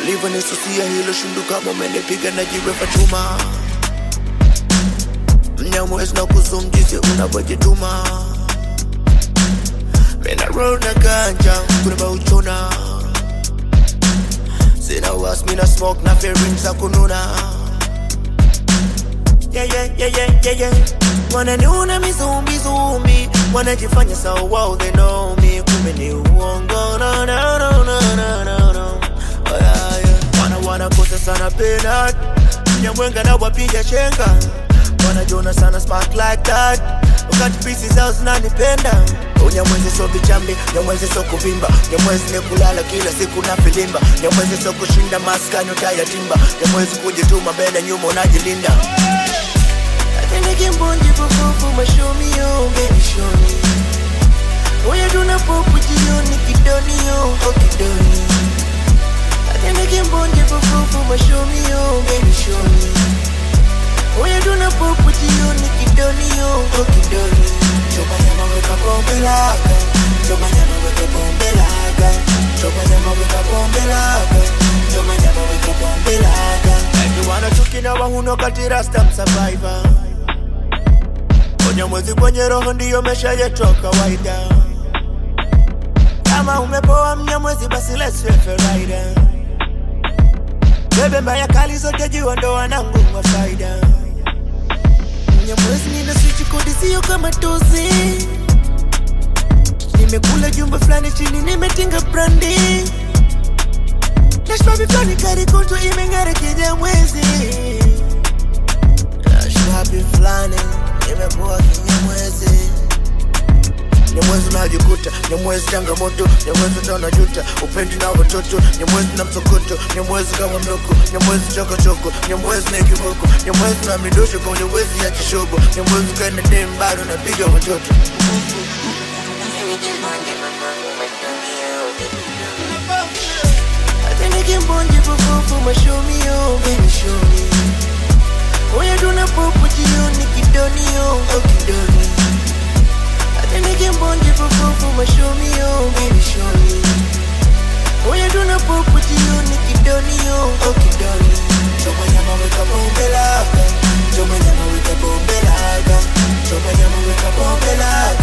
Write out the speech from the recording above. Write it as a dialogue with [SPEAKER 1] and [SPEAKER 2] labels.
[SPEAKER 1] ulivyonisusia hilo shindu kama umenipiga na jiwe Fatuma mnyamwezi na kuzumjizi unavyojituma mina roll na ganja kunaba uchuna sina was mina smoke na fearing za kununa yeah, yeah, yeah, yeah, yeah, yeah. wananiona mizumbi zumbi wanajifanya sawa wao they know me kumbe ni uongo no, no, no, no, no, no, no. Oh, yeah, yeah. wana wanakosa sana penat nyamwenga na wapiga chenga wanajona sana smart like that wakati pisi zao zinanipenda unyamwezi so vichambi nyamwezi so kuvimba nyamwezi ni kulala kila siku na filimba nyamwezi so kushinda maskani utayatimba nyamwezi kujituma mbele nyuma unajilinda Atendeke mbonji fufufu mashomi yo baby show me Oya tuna popu jioni kidoni yo oh kidoni Atendeke mbonji fufufu mashomi yo baby show me Oya tuna popu jioni kidoni yo oh kidoni Choba nyama weka bombe laga Choba nyama weka bombe laga Choba nyama weka bombe laga Choba nyama weka bombe laga Everyone chuki na wahuno kati rasta survivor Kwenye mwezi kwenye roho ndiyo mesha yetu kawaida Kama umepoa mnyamwezi basi let's refer rider Bebe mbaya kali zote jua ndo wanangu wa faida Mnyamwezi nina switch kodi sio kama tozi Nimekula jumba fulani chini nimetinga brandi Nashbabi fulani kari kutu imeng'ara kinyamwezi Nashbabi fulani nimekuwa kinyamwezi Nyamwezi unajikuta, nyamwezi changamoto, nyamwezi utaona juta, upendi na watoto, nyamwezi na msokoto, nyamwezi kama mloko, nyamwezi chokochoko, nyamwezi na kiboko, nyamwezi na midosho kwa nyamwezi ya kishogo, nyamwezi kaenda dem bado napiga watoto. Atendeke mbonji fufufu mashomi yo, baby show me. Oya tuna popo jioni kidoni yo, oh kidoni Atendeke mbonji fufufu mashomi yo, baby show me Oya tuna popo jioni kidoni yo, oh kidoni Choma nyama weka bombe laga Choma nyama weka bombe laga Choma nyama weka bombe laga